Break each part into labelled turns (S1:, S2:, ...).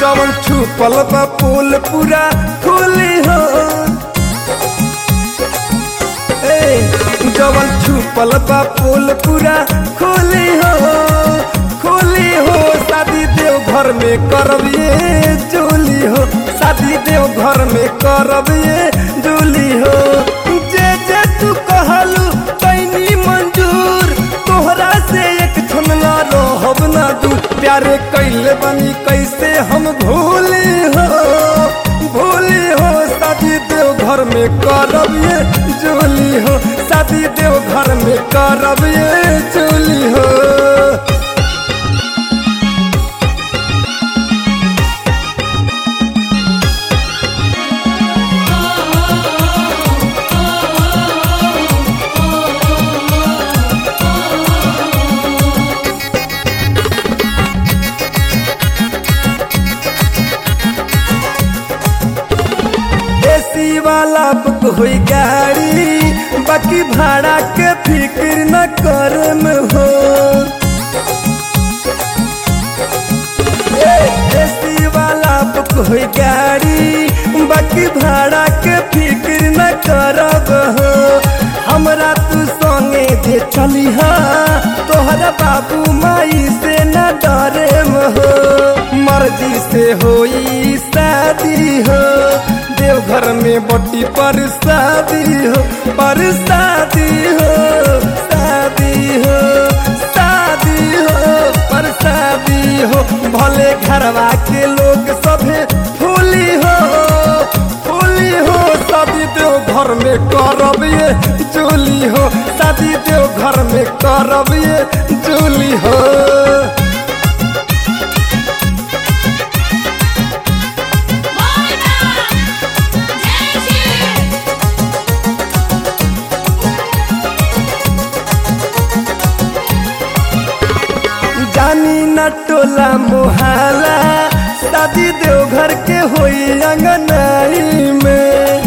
S1: जवन छुपल बा पोल पूरा खोली हो ए जवन छुपल बा पोल पूरा खोली हो खोली हो शादी देव घर में करबिए जोली हो शादी देव घर में करबिए जोली हो जे जे तू कहलू कैनी मंजूर तोहरा से एक क्षण ना रहब ना दू प्यारे कैले बनी कैसे हम भूली हो भूली हो शादी देव घर में करब ये जोली हो शादी देव घर में करब ये जोली हो एसी वाला बुक हुई गाड़ी बाकी भाड़ा के फिक्र न कर में हो एसी वाला बुक हुई गाड़ी बाकी भाड़ा के फिक्र न करब हो हमरा तू संगे जे चली हा तोहरा बाबू माई से न डरे हो मर्जी से होई शादी हो देवघर में बटी पर शादी हो पर शादी हो शादी हो शादी हो पर शादी हो भले घरवा के लोग सभे फूली हो फूली हो शादी देव घर में करब ये चोली हो शादी देव घर में करब ये चोली हो जानी न टोला मोहल्ला शादी देव घर के होई अंगनाई में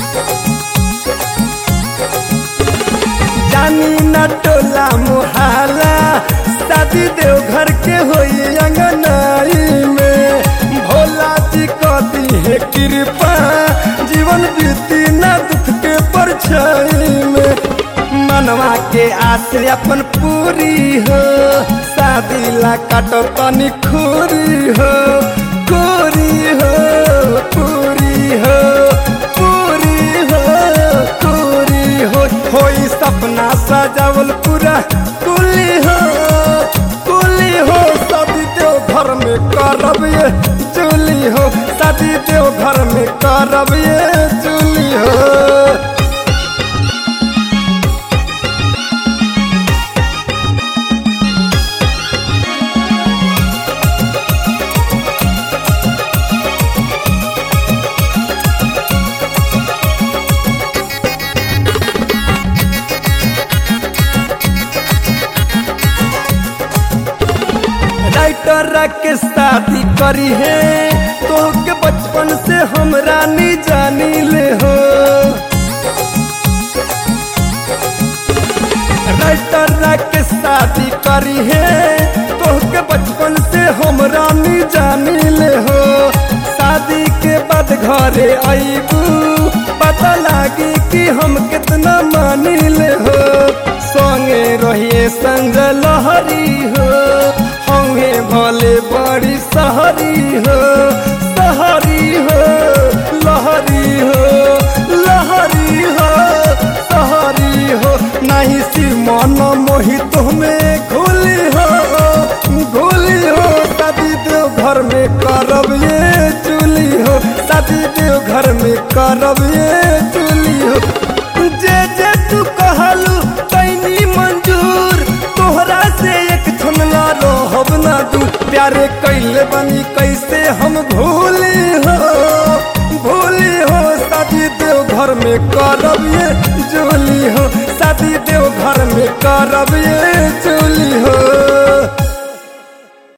S1: जानी न टोला मोहल्ला शादी देव घर के होई अंगनाई में भोला जी कदी है कृपा जीवन बीती न दुख के परछाई में मनवा के आस अपन पूरी हो शादी ला काटो तनी खूरी हो पूरी हो पूरी हो पूरी हो पूरी हो होई सपना सजावल पूरा कुली हो कुली हो शादी देव घर में करब ये चूली हो शादी देव घर में करब ये चूली हो राइटर के शादी करी है तो के बचपन से हम रानी जानी ले हो राइटर के शादी करी है तो के बचपन से हम रानी जानी ले हो शादी के बाद घरे आईबू पता लागी कि हम कितना मानी ले हो संगे रहिए संग लहरी हो हमें भले बड़ी सहरी हो सहरी हो लहरी हो लहरी हो सहरी हो नहीं सी मन मोहित में घुली हो घुली हो शादी देव घर में करब ये चूली हो शादी देव घर में करब ये चूली हो जे जे तू कहलू कैनी मंजूर तोहरा से एक क्षण ना रहब ना दू प्यारे कैले बनी कैसे हम भूली हो भूली हो शादी देव घर में करब ये जोली हो शादी देव घर में करब ये